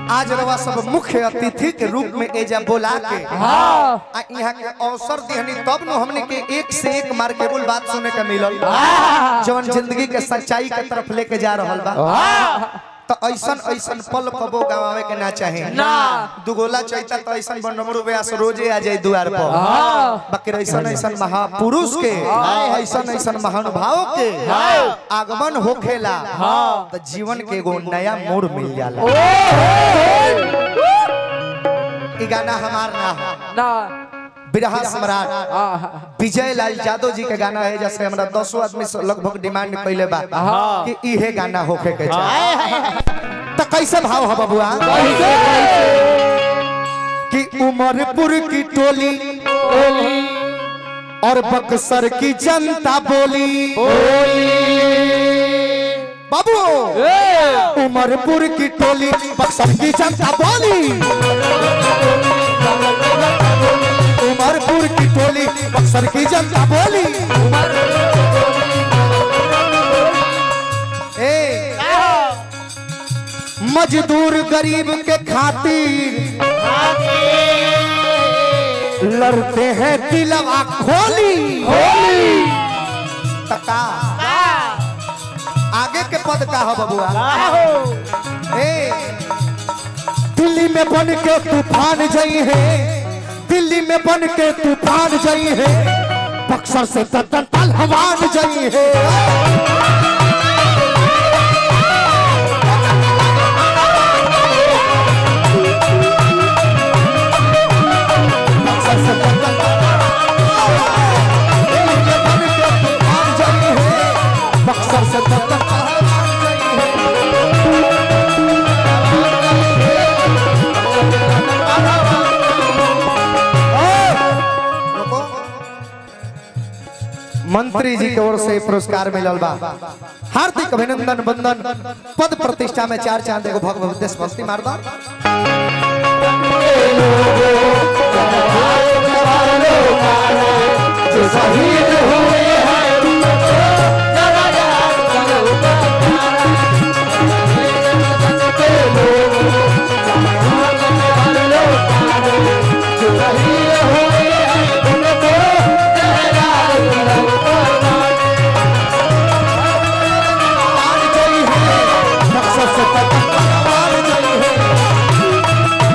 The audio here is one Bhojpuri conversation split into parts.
आज रवा सब मुख्य अतिथि के रूप में एजा बोला के हाँ आ यहाँ के अवसर दिहनी तब न हमने के एक से एक मार्केबल बात सुने के मिलल जवन जिंदगी के सच्चाई के तरफ लेके जा रहल बा तो ऐसन ऐसन पल कबो गवावे के ना चाहे ना। दुगोला चैता तो ऐसन बनमरू व्यास रोजे आ जाए द्वार पर हाँ बाकी ऐसन ऐसन महापुरुष के ऐसन ऐसन महानुभाव के आगमन होखेला तो जीवन के एगो नया मोड़ मिल जाला ई गाना हमार ना है ना बिरहा सम्राट हाँ विजय लाल यादव जी के गाना है जैसे हमरा दसों आदमी से लगभग डिमांड कैले बा हाँ। कि इहे गाना होखे के चाहिए तो कैसे भाव है बबुआ कि उमरपुर की टोली और बक्सर की जनता बोली बाबू उमरपुर की टोली बक्सर की जनता बोली उमरपुर की टोली बक्सर की जनता बोली ए मजदूर गरीब के खातिर लड़ते हैं दिलवा खोली तका आगे के पद का हो बबुआ ए दिल्ली में बन के तूफान जई है दिल्ली में बन के तूफान जई है बक्सर से तन पहलवान जई है बक्सर से तन दिल्ली में बन के तूफान जई है बक्सर से तन पहलवान जई है रुको। मंत्री जी की ओर से पुरस्कार मिलल बा हार्दिक अभिनंदन बंदन पद प्रतिष्ठा में चार चांद एगो भगवत देशभक्ति मार दो शहीद हुए मान गई है मकसद से तक मान गई है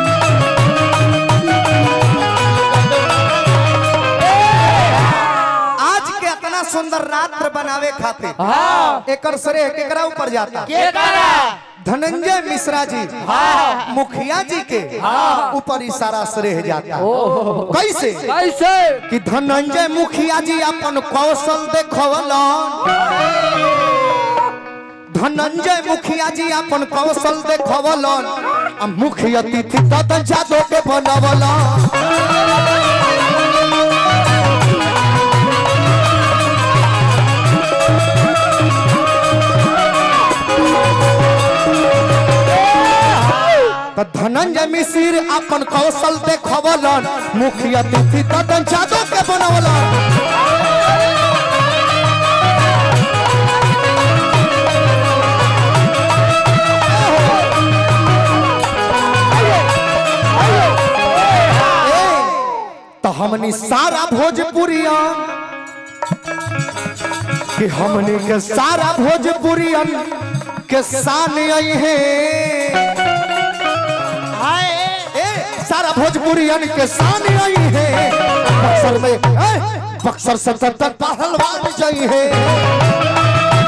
आज के इतना सुंदर रात्र बनावे खातिर हाँ एकर श्रेय केकरा ऊपर जाता के करा धनंजय मिश्रा जी मुखिया जी के ऊपर ही सारा श्रेय जाता कैसे कैसे कि धनंजय मुखिया जी अपन कौशल देखवलन धनंजय मुखिया जी अपन कौशल देखवलन आ मुख्य अतिथि ददन जादव के बनवलन त धनंजय मिश्र अपन कौशल देखवलन मुख्य अतिथि ददन जादव के बनवलन तो हमनी सारा भोजपुरिया कि हमनी के सारा भोजपुरियन के शान आई है ए, सारा भोजपुरियन के शान आई है बक्सर में ए, बक्सर से तक पहलवान जई है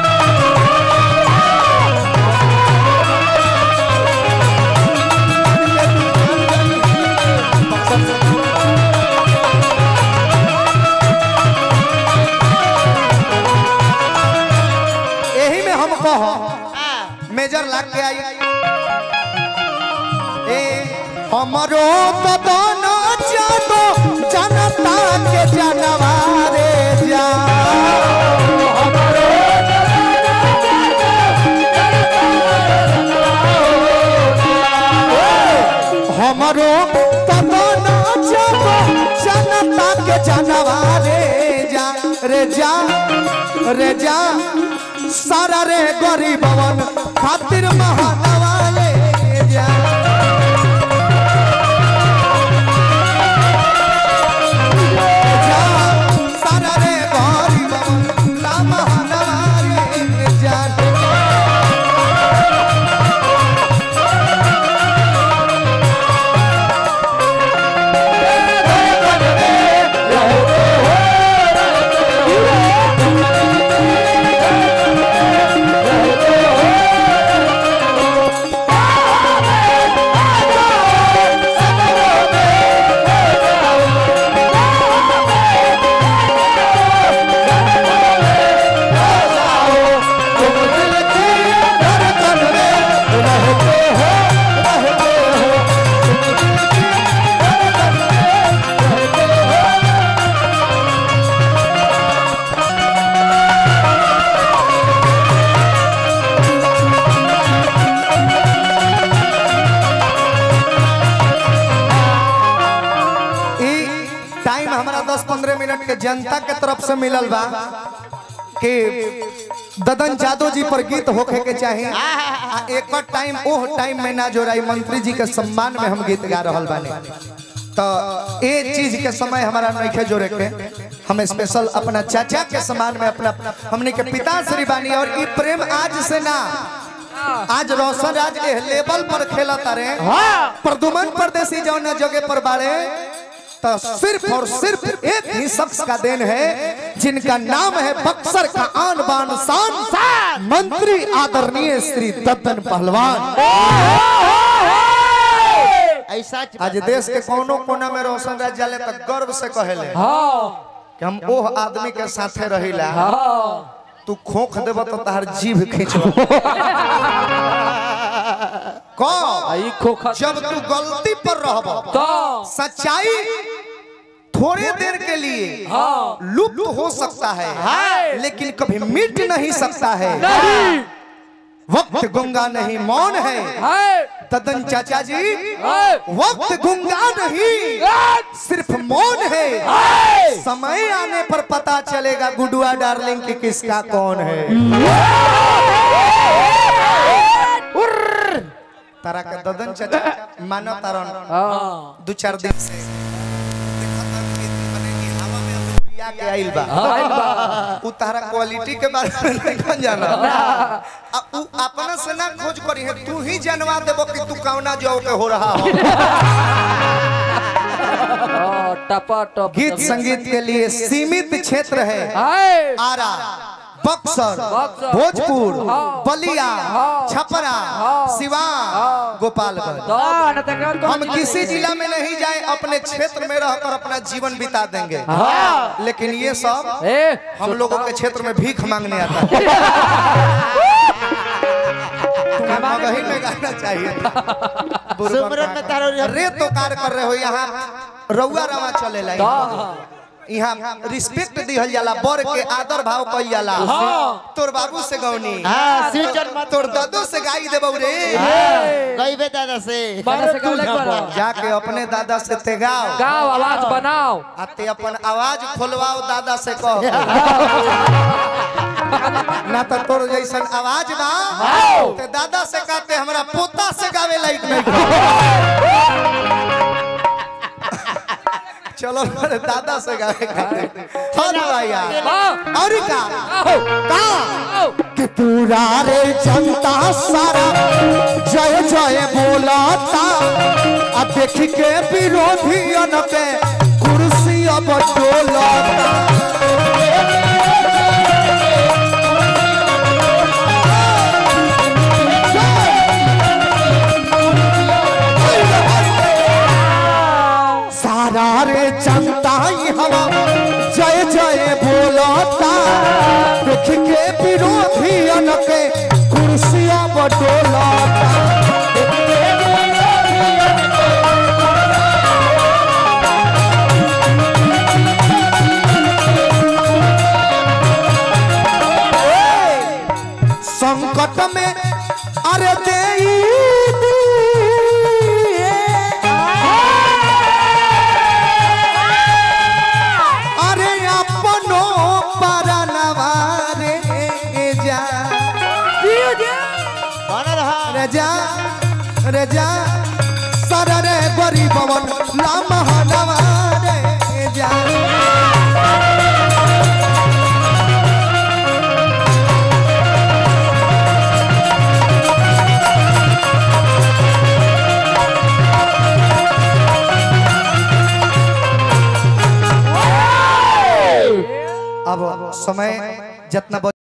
यही में हम कह मेजर लाग के आई ए हमरो बदन जानो जनता के जनवारे जा हमरो बदन जानो जनता के जनवारे जा रे जा रे जा सारा रे गरीबवन खातिर महानवा ले जा जनता के तरफ से मिलल बा कि ददन जादव जी पर गीत होखे के चाहिए आ एक बार टाइम ओह टाइम में ना जोड़ाई मंत्री जी के सम्मान में हम गीत गा रहल बानी तो ये चीज के समय हमारा नइखे जोड़े के हम स्पेशल अपना चाचा के सम्मान में अपना हमने के पिता श्री बानी और ई प्रेम आज से ना आज रोशन राज के लेवल पर खेला तारे प्रदुमन परदेसी जौन जगह पर बाड़े तो सिर्फ और सिर्फ एक ही शख्स का देन है जिनका नाम है बक्सर का आन बान शान मंत्री आदरणीय श्री दत्तन पहलवान ऐसा आज देश के कोनो कोना में रोशन राज जाले तो गर्व से कहेले कि हम ओह आदमी के साथे रहिला तू खोख देब तो तहार जीभ खींचब कौन आई खोखा जब तू गलती पर रहब तो सच्चाई थोड़े देर के लिए हाँ लुप्त हो सकता है लेकिन कभी मिट नहीं सकता है नहीं वक्त गुंगा नहीं मौन है है तदन चाचा जी है वक्त गुंगा नहीं सिर्फ मौन है समय आने पर पता चलेगा गुडुआ डार्लिंग की किसका कौन है तारा का ददन चाचा मानो तारन हाँ दो चार दिन से देखत हन कि मने कि हवा में अब उड़िया के आइल बा आइल बा। उ तारा क्वालिटी के बारे में नहीं जाना आ उ अपना से ना खोज करी है तू ही जनवा देबो कि तू कौना जौ के हो रहा हो हाँ, टपा टप गीत संगीत के लिए सीमित क्षेत्र है है आरा बक्सर बक्सर, भोजपुर हाँ, बलिया हाँ, छपरा हाँ, सिवान हाँ, गोपालगंज तो हम किसी जिला में नहीं जाए अपने क्षेत्र में रहकर अपना जीवन बिता देंगे हाँ लेकिन ये सब ए हम लोगों के क्षेत्र में भीख मांगने आता है तुम्हें मगही में गाना चाहिए सुमरन में तारो रे- रे तो कार कर रहे हो यहाँ रउआ रवा चलेला यहाँ। यहाँ रिस्पेक्ट दिहल जाला बर के आदर भाव कइल जाला हाँ। तोर बाबू से गौनी हाँ सिंचन मत तोर दादू से गाई देबौ रे गई बे दादा से बारह से गाँव लग पड़ा जाके अपने दादा से ते गाओ गाँव आवाज बनाओ आते अपन आवाज खोलवाओ दादा से कहो ना तो तोर जैसन आवाज बा ते दादा से कहते हमरा पोता से गावे लायक नहीं चलो मेरे दादा से गावे खाते हाँ भैया हाँ और का आओ का आओ कि पूरा रे जनता सारा जय जय बोलाता आ देख के विरोधियन पे कुर्सी अब डोलाता सारा रे जनता ही हवा जय जय बोलता देख के विरोधियन के कुर्सियां बटोलता संकट में अरे दे अरे अपनो परनवा रे जा बन रहा रे जा रे जा सर रे गरीबवन ला महानवा रे जा अब समय जितना